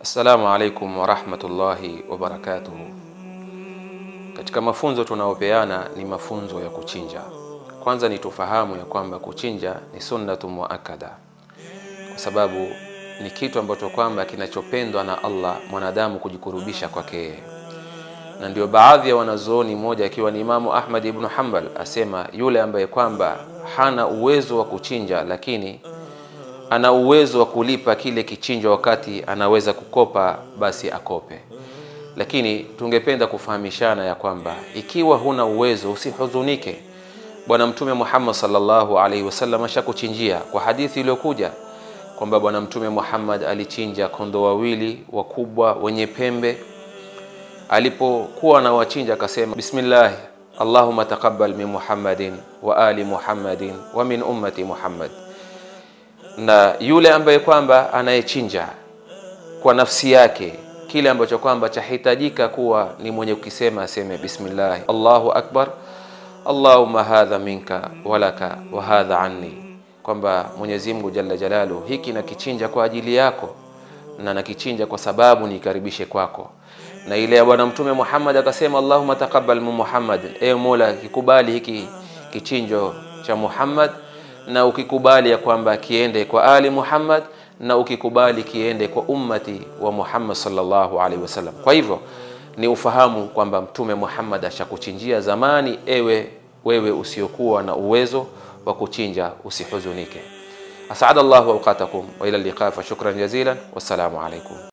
Assalamu alaikum warahmatullahi wabarakatuhu. Katika mafunzo tunayopeana ni mafunzo ya kuchinja. Kwanza ni tufahamu ya kwamba kuchinja ni sunnatu muakkada, kwa sababu ni kitu ambacho kwamba kinachopendwa na Allah mwanadamu kujikurubisha kwake yeye, na ndio baadhi ya wanazuoni, mmoja akiwa ni Imamu Ahmad ibn Hanbal asema, yule ambaye kwamba hana uwezo wa kuchinja lakini ana uwezo wa kulipa kile kichinjwa wakati anaweza kukopa, basi akope. Lakini tungependa kufahamishana ya kwamba ikiwa huna uwezo usihuzunike. Bwana Mtume Muhammad sallallahu alaihi wasallam ashakuchinjia kwa hadithi iliyokuja kwamba Bwana Mtume Muhammad alichinja kondoo wawili wakubwa wenye pembe. Alipokuwa anawachinja akasema, bismillah allahumma taqabbal min muhammadin wa ali muhammadin wa min ummati muhammad na yule ambaye kwamba anayechinja kwa nafsi yake kile ambacho kwamba chahitajika kuwa ni mwenye kukisema aseme bismillah allahu akbar allahumma hadha minka walaka wa hadha anni, kwamba Mwenyezi Mungu jalla jalalu, hiki nakichinja kwa ajili yako na nakichinja kwa sababu nikaribishe kwako. Na ile ya Bwana Mtume Muhammad akasema allahumma taqabbal min Muhammad, ewe Mola kikubali hiki kichinjo cha Muhammad na ukikubali ya kwamba kiende kwa ali Muhammad na ukikubali kiende kwa ummati wa Muhammad sallallahu alaihi wasallam. Kwa hivyo ni ufahamu kwamba Mtume Muhammad ashakuchinjia zamani. Ewe wewe usiokuwa na uwezo wa kuchinja usihuzunike. Asada Allahu awqatakum wa ila liqa fa shukran jazilan, wassalamu alaikum.